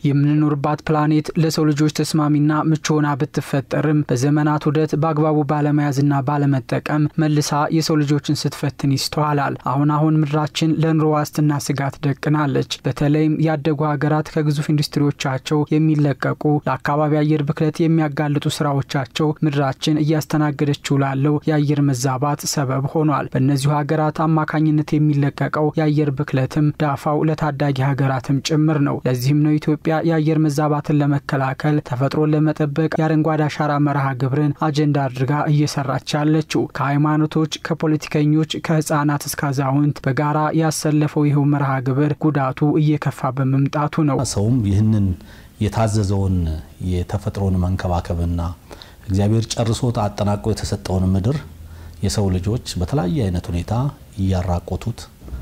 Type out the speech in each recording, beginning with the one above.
የምንኖርባት ፕላኔት ለሰው ልጆች ተስማሚና ምቹ ሆና ብትፈጠርም በዘመናት ውደት በአግባቡ ባለመያዝና ባለመጠቀም መልሳ የሰው ልጆችን ስትፈትን ይስተዋላል። አሁን አሁን ምድራችን ለኑሮ ዋስትና ስጋት ደቅናለች። በተለይም ያደጉ ሀገራት ከግዙፍ ኢንዱስትሪዎቻቸው የሚለቀቁ ለአካባቢ አየር ብክለት የሚያጋልጡ ስራዎቻቸው ምድራችን እያስተናገደችው ላለው የአየር መዛባት ሰበብ ሆኗል። በእነዚሁ ሀገራት አማካኝነት የሚለቀቀው የአየር ብክለትም ዳፋው ለታዳጊ ሀገራትም ጭምር ነው። ለዚህም ነው ኢትዮጵያ የአየር መዛባትን ለመከላከል ተፈጥሮን ለመጠበቅ የአረንጓዴ አሻራ መርሃ ግብርን አጀንዳ አድርጋ እየሰራች ያለችው። ከሃይማኖቶች፣ ከፖለቲከኞች፣ ከህፃናት እስከ አዛውንት በጋራ ያሰለፈው ይኸው መርሃ ግብር ጉዳቱ እየከፋ በመምጣቱ ነው። ሰውም ይህንን የታዘዘውን የተፈጥሮን መንከባከብና እግዚአብሔር ጨርሶት አጠናቆ የተሰጠውን ምድር የሰው ልጆች በተለያየ አይነት ሁኔታ እያራቆቱት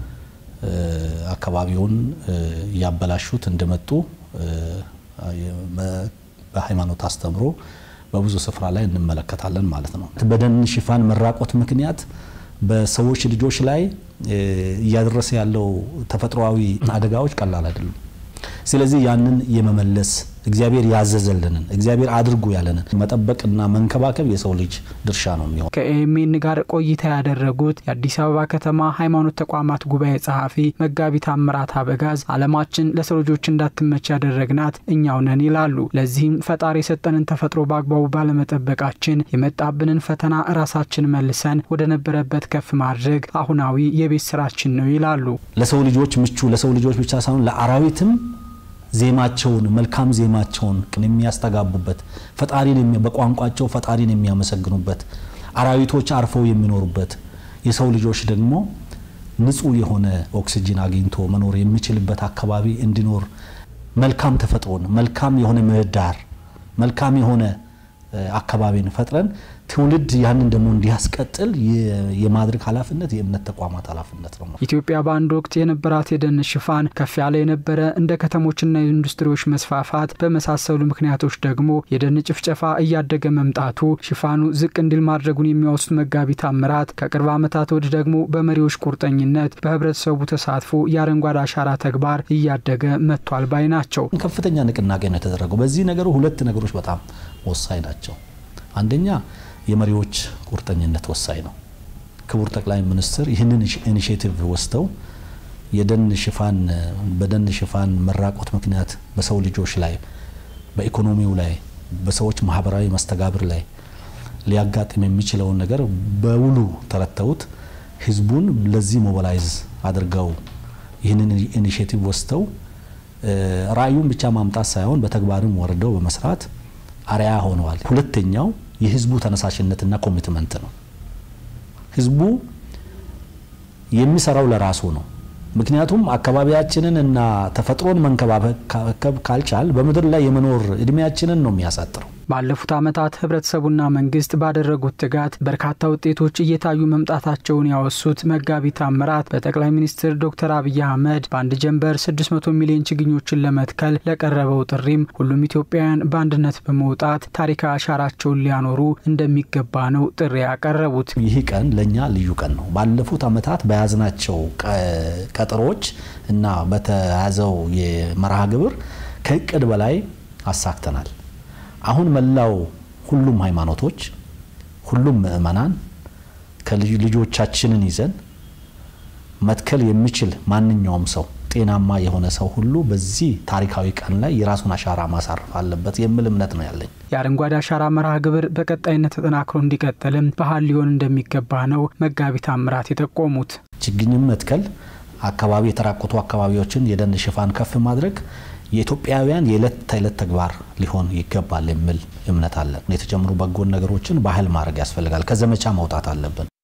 አካባቢውን እያበላሹት እንደመጡ በሃይማኖት አስተምሮ በብዙ ስፍራ ላይ እንመለከታለን ማለት ነው። በደን ሽፋን መራቆት ምክንያት በሰዎች ልጆች ላይ እያደረሰ ያለው ተፈጥሯዊ አደጋዎች ቀላል አይደሉም። ስለዚህ ያንን የመመለስ እግዚአብሔር ያዘዘልንን እግዚአብሔር አድርጉ ያለንን መጠበቅና መንከባከብ የሰው ልጅ ድርሻ ነው የሚሆን። ከኤኤምኤን ጋር ቆይታ ያደረጉት የአዲስ አበባ ከተማ ሃይማኖት ተቋማት ጉባኤ ጸሐፊ መጋቢ ታምራት አበጋዝ ዓለማችን ለሰው ልጆች እንዳትመች ያደረግናት እኛው ነን ይላሉ። ለዚህም ፈጣሪ የሰጠንን ተፈጥሮ በአግባቡ ባለመጠበቃችን የመጣብንን ፈተና ራሳችን መልሰን ወደ ነበረበት ከፍ ማድረግ አሁናዊ የቤት ስራችን ነው ይላሉ። ለሰው ልጆች ምቹ ለሰው ልጆች ብቻ ሳይሆን ለአራዊትም ዜማቸውን መልካም ዜማቸውን የሚያስተጋቡበት ፈጣሪን በቋንቋቸው ፈጣሪን የሚያመሰግኑበት አራዊቶች አርፈው የሚኖሩበት የሰው ልጆች ደግሞ ንጹህ የሆነ ኦክሲጅን አግኝቶ መኖር የሚችልበት አካባቢ እንዲኖር መልካም ተፈጥሮን መልካም የሆነ ምህዳር መልካም የሆነ አካባቢን ፈጥረን ትውልድ ያንን ደግሞ እንዲያስቀጥል የማድረግ ኃላፊነት የእምነት ተቋማት ኃላፊነት ነው። ኢትዮጵያ በአንድ ወቅት የነበራት የደን ሽፋን ከፍ ያለ የነበረ እንደ ከተሞችና የኢንዱስትሪዎች መስፋፋት በመሳሰሉ ምክንያቶች ደግሞ የደን ጭፍጨፋ እያደገ መምጣቱ ሽፋኑ ዝቅ እንዲል ማድረጉን የሚያወሱት መጋቢ ታምራት ከቅርብ ዓመታት ወዲህ ደግሞ በመሪዎች ቁርጠኝነት በህብረተሰቡ ተሳትፎ የአረንጓዴ አሻራ ተግባር እያደገ መጥቷል ባይ ናቸው። ከፍተኛ ንቅናቄ ነው የተደረገው። በዚህ ነገሩ ሁለት ነገሮች በጣም ወሳኝ ናቸው። አንደኛ የመሪዎች ቁርጠኝነት ወሳኝ ነው። ክቡር ጠቅላይ ሚኒስትር ይህንን ኢኒሽቲቭ ወስደው የደን ሽፋን በደን ሽፋን መራቆት ምክንያት በሰው ልጆች ላይ በኢኮኖሚው ላይ በሰዎች ማህበራዊ መስተጋብር ላይ ሊያጋጥም የሚችለውን ነገር በውሉ ተረተውት ህዝቡን ለዚህ ሞባላይዝ አድርገው ይህንን ኢኒሽቲቭ ወስደው ራዕዩን ብቻ ማምጣት ሳይሆን በተግባርም ወርደው በመስራት አርያ ሆነዋል። ሁለተኛው የህዝቡ ተነሳሽነትና ኮሚትመንት ነው። ህዝቡ የሚሰራው ለራሱ ነው። ምክንያቱም አካባቢያችንን እና ተፈጥሮን መንከባከብ ካልቻል በምድር ላይ የመኖር እድሜያችንን ነው የሚያሳጥረው። ባለፉት ዓመታት ህብረተሰቡና መንግስት ባደረጉት ትጋት በርካታ ውጤቶች እየታዩ መምጣታቸውን ያወሱት መጋቢ ታምራት በጠቅላይ ሚኒስትር ዶክተር አብይ አህመድ በአንድ ጀንበር 600 ሚሊዮን ችግኞችን ለመትከል ለቀረበው ጥሪም ሁሉም ኢትዮጵያውያን በአንድነት በመውጣት ታሪካዊ አሻራቸውን ሊያኖሩ እንደሚገባ ነው ጥሪ ያቀረቡት። ይህ ቀን ለእኛ ልዩ ቀን ነው። ባለፉት ዓመታት በያዝናቸው ቀጠሮች እና በተያዘው የመርሃ ግብር ከእቅድ በላይ አሳክተናል። አሁን መላው ሁሉም ሃይማኖቶች ሁሉም ምእመናን ከልጆቻችንን ይዘን መትከል የሚችል ማንኛውም ሰው ጤናማ የሆነ ሰው ሁሉ በዚህ ታሪካዊ ቀን ላይ የራሱን አሻራ ማሳረፍ አለበት የሚል እምነት ነው ያለኝ። የአረንጓዴ አሻራ መርሃ ግብር በቀጣይነት ተጠናክሮ እንዲቀጥልም ባህል ሊሆን እንደሚገባ ነው መጋቢ ታምራት የጠቆሙት። ችግኝም መትከል፣ አካባቢ የተራቆቱ አካባቢዎችን የደን ሽፋን ከፍ ማድረግ የኢትዮጵያውያን የዕለት ተዕለት ተግባር ሊሆን ይገባል የሚል እምነት አለን። የተጀመሩ በጎን ነገሮችን ባህል ማድረግ ያስፈልጋል። ከዘመቻ መውጣት አለብን።